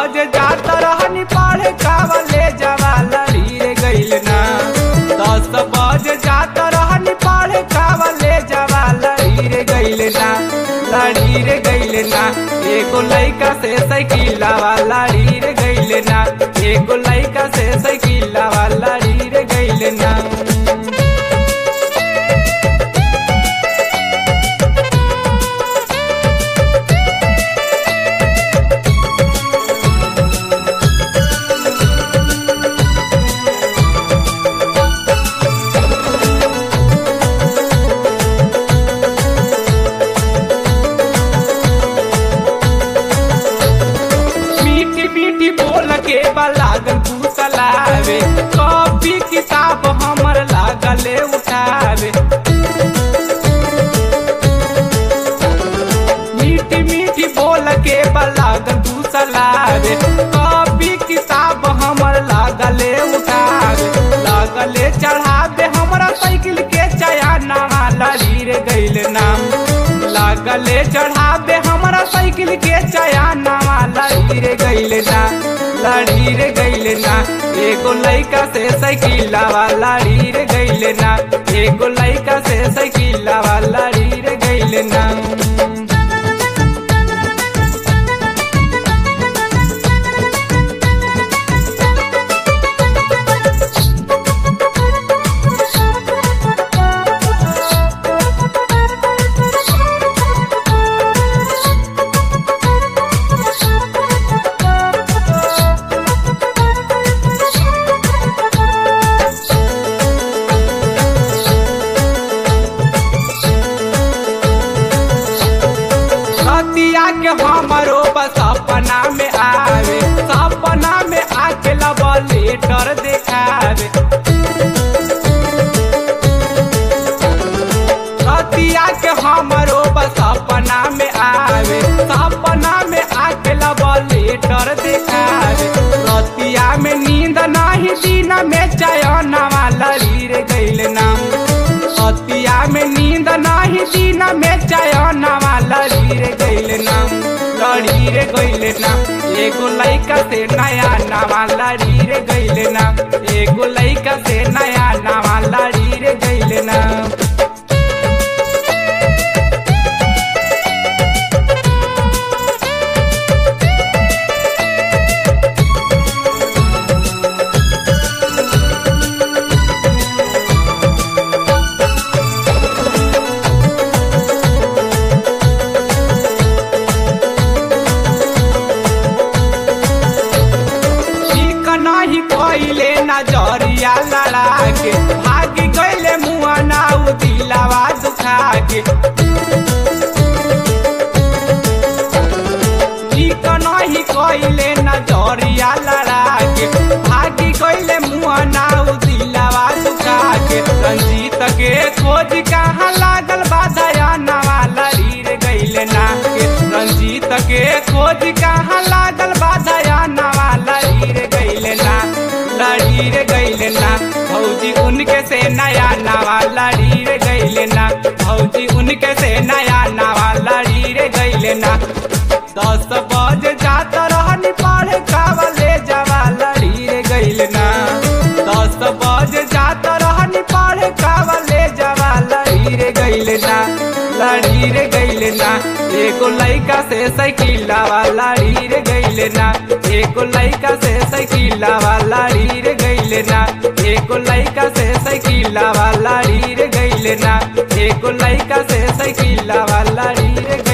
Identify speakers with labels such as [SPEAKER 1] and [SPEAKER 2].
[SPEAKER 1] बजे जात रहनी पढ़े कावले जवा लड़ी रे गइल ना दस बजे जात रहनी पढ़े कावले जवा लड़ी रे गइल ना लड़ी रे गइल ना एगो लइका से साइकिलवा लड़ी रे गइल ना एगो लइका से साइकिलवा लड़ी रे गइल ना मीठी मीठी बोल के लागल फूसलावे कॉपी किताब हमर लागले उठावे मीठी मीठी बोल के लागल फूसलावे कॉपी किताब हमर लागले उठावे लागले चढ़ावे हमरा साइकिल के चया नामा लड़ी रे गइल नाम लागले चढ़ावे हमरा साइकिल के चया नामा लड़ी रे गइल ना लड़ी रे गइल ना एगो लइका से साइकिलवा लड़ी रे गइल ना एगो लइका से साइकिलवा लड़ी रे गइल ना सतिया के हमरो बस सपना में आवे सपना में आके लब लेटर देखावे सतिया के हमरो बस सपना में आवे सपना में आके लब लेटर देखावे सतिया में नींद नहीं दिन में चयनवा लड़ी रे गइल नाम सतिया में नींद नहीं दिन में चयनवा लड़ी रे गइल नाम लड़ी रे गइल नाम एगो लइका से नया नवा लड़ी रे गइल नाम एगो लइका से नया नवा लड़ी रे गइल नाम ठीक नहीं कइले नजरिया लड़ा के भाग गइले मुआ नाउ दिलावा दुखा के ठीक नहीं कइले नजरिया लड़ा के भाग गइले मुआ नाउ दिलावा दुखा के रंजीत के खोज कहाँ लागल बाधया नवा लड़ी रे गइले ना के रंजीत के खोज कहाँ लागल बाधया नवा लड़ी रे गइले ना लड़ी रे गइले ना भौजी उनके से नया नवा लड़ी रे गइले ना भौजी उनके से नया नवा लड़ी रे गइले ना दस बजे जात रहनी पढ़े कावले जवा लड़ी रे गइले ना दस बजे जात रहनी पढ़े कावले जवा लड़ी रे गइले ना लड़ी रे गइले ना एगो लइका से साइकिलवा लड़ी रे गइले ना एगो लइका से साइकिलवा लड़ी रे गइले ना एगो लइका से साइकिलवा लड़ी रे गइले ना एगो लइका से साइकिलवा लड़ी रे